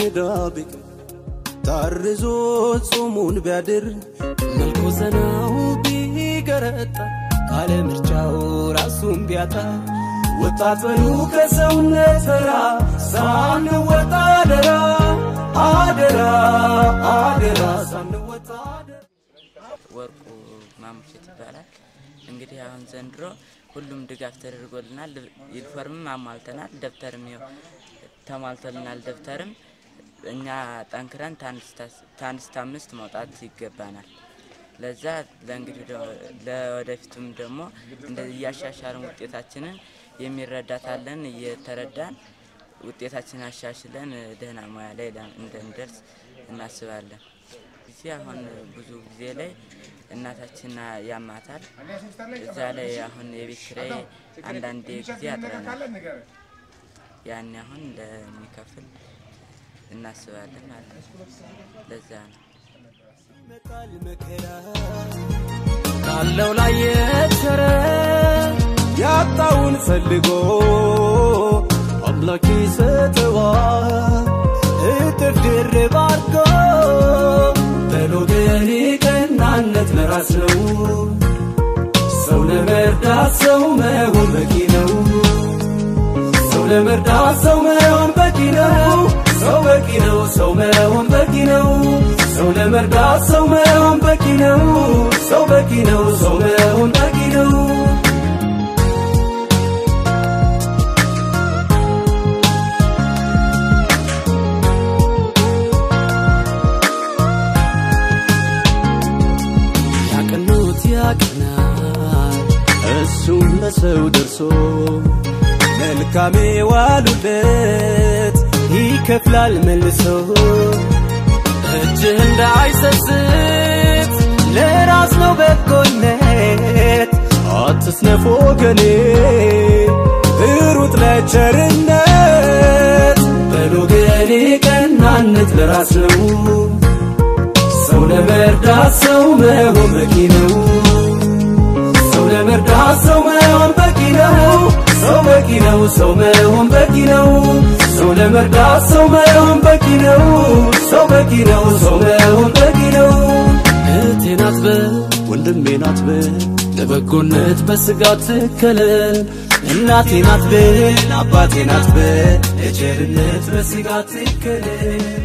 ዕዳ ቢቅም ታርዞ ጾሙን ቢያድር መልኮ ዘናው ቢገረጣ ካለ ምርጫው ራሱን ቢያጣ ወጣት በሉ ከሰውነት ተራ ሳንወጣ አደራ አደራ አደራ ሳንወጣ አደራ ወርቁ ማሙሸት ይባላል። እንግዲህ አሁን ዘንድሮ ሁሉም ድጋፍ ተደርጎልናል። ዩኒፎርምም አሟልተናል። ደብተርም ይኸው ተሟልቶልናል። ደብተርም እኛ ጠንክረን ታንድ እስከ አምስት መውጣት ይገባናል። ለዛ ለእንግዲህ ደ- ለወደፊቱም ደግሞ እንደዚህ እያሻሻልን ውጤታችንን የሚረዳታለን እየተረዳን ውጤታችንን አሻሽለን ደህና ሙያ ላይ ለ- እንደንደርስ እናስባለን። ጊዜ አሁን ብዙ ጊዜ ላይ እናታችን ያማታል። እዛ ላይ አሁን የቤት ኪራይ አንዳንዴ ጊዜ ያጥረናል። ያኔ አሁን እንደሚከፍል እናስባለን ማለት ነው። ለዛ ነው። ይመጣል መከራ ካለው ላይ የተረ ያጣውን ፈልጎ አምላክ ይሰጠዋል እጥፍ ድርብ አድርጎ በሎገኔ ቀናነት ለራስ ነው ሰው ለመርዳት ሰው መሆን በቂ ነው ሰው ለመርዳት ሰው መሆን በቂ ነው ሰው በቂ ነው ሰው መሆን በቂ ነው ሰው ለመርዳት ሰው መሆን በቂ ነው ሰው በቂ ነው ሰው መሆን በቂ ነው ያቀኑት ያቀናል እሱም ለሰው ደርሶ መልካም ዋሉለት ይከፍላል መልሶ እጅህ እንዳይሰስት ለራስ ነው በጎነት አትስነፍ ወገኔ ሩጥ ለቸርነት በሎገኔ ቀናነት ለራስ ነው ሰው ለመርዳት ሰው መሆን በቂ ነው ሰው ለመርዳት ሰው መሆን በቂ ነው ሰው በቂ ነው ሰው መሆን በቂ ነው ሰው ለመርዳት ሰው መሆን በቂ ነው ሰው በቂ ነው ሰው መሆን በቂ ነው እህቴ ናት በል ወንድሜ ናት በል ለበጎነት በስጋ ትከለል እናቴ ናት በል አባቴ ናት በል ለቸርነት በስጋ ትከለል